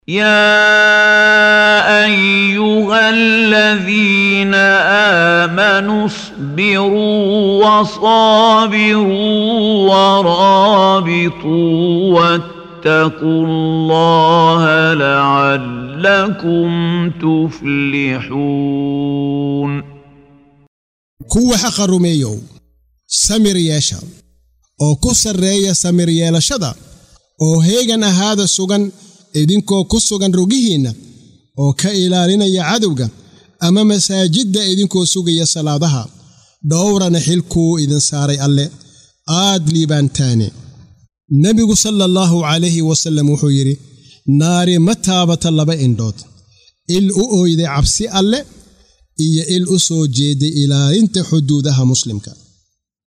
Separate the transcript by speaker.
Speaker 1: يا ايها الذين امنوا اصبروا وصابروا ورابطوا واتقوا الله لعلكم تفلحون
Speaker 2: kuwa xaqa rumeeyow samir yeesha oo ku sarreeya samir yeelashada oo heegan ahaada sugan idinkoo ku sugan rugihiinna oo ka ilaalinaya cadowga ama masaajidda idinkoo sugaya salaadaha dhowrana xilkuu idin saaray alle aad liibaantaane nebigu sala allaahu calayhi wasallam wuxuu yidhi naari ma taabata laba indhood il u ooyday cabsi alle iyo il u soo jeeday ilaalinta xuduudaha muslimka